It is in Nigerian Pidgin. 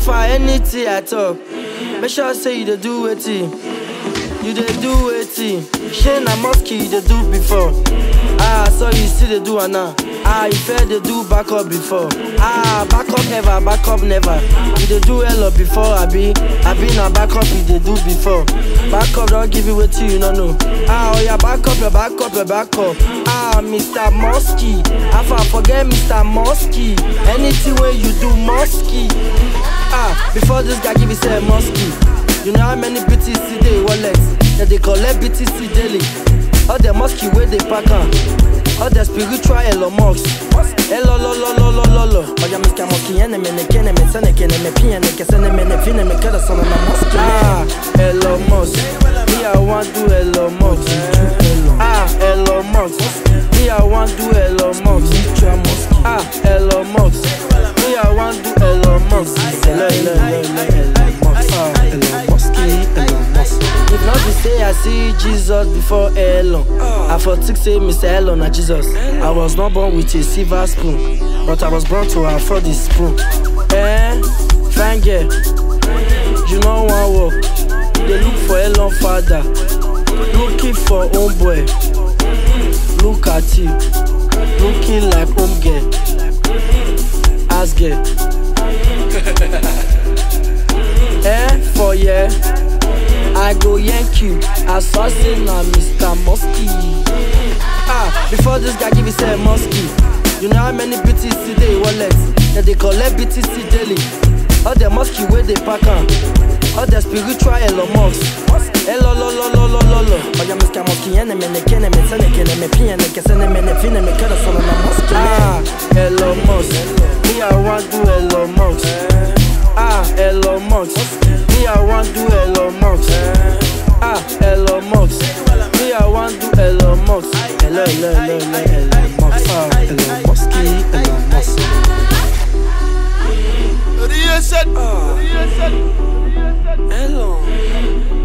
After anything I talk, make sure say you dey do wetin. You dey do wetin? Shey na mosque you dey do before? Ah, so you still dey do am now? Ah, you fair dey do backup before? Ah, backup never, backup never. You dey do hello before, abi? Abi na backup you dey do before? Backup don give you wetin you no know. Ah, oya backup your backup your backup. Ah, Mr. Mosky, Afa forget Mr. Mosky. Anything wey you do, Mosky. Ah, before this guy give you say Mosky. You know how many BTC dey wallet? Dem dey collect BTC daily. All the mosque wey dey pack am. All the spiritual Elon Musk. Elo lo lo lo lo lo lo. Oya Mr. Mosky ene mene kene me sene kene me pie ne ke sene mene fine me kada sana na mosque. Ah, Elon Musk. Me I wan do Elon Musk. Ah, Elon Musk. Me I wan do Elon Musk. Ah, Elon Musk. Me I wan do Elon Musk. Elo elo elo elo Elon Musk. Ah, Elon Musk. Elon Musk. If not be say I see Jesus before Elon, I for think say Mr. Elon na Jesus. I was not born with a silver spoon, but I was born to afford the spoon. Eh, fine girl, you know one work. They look for Elon father, looking for homeboy. Look at you, looking like home girl, ass girl. eh, for yeah. I go yank you, assassin na Mr. Musky. Ah, before this guy give you say Musky, you know how many BTC dey wallet? Dem dey collect BTC daily. All the Musky wey dey pack am, all the spiritual Elon Musk. Elo lo lo lo lo lo lo. Oya Mr. Musky, ene mene kene me sene kene me pie ne ke sene mene fine me kada sana na Musky. Ah, Elon Musk, me I wan do Elon Musk. Ah, Elon Musk. Me, I want do Elon Musk. Ah, Elon Musk. Me, I want do Elon Musk. Hello, hello, hello, hello, Elon Musk. Ah, Elon Musk. Elon Musk. Real set. Elon.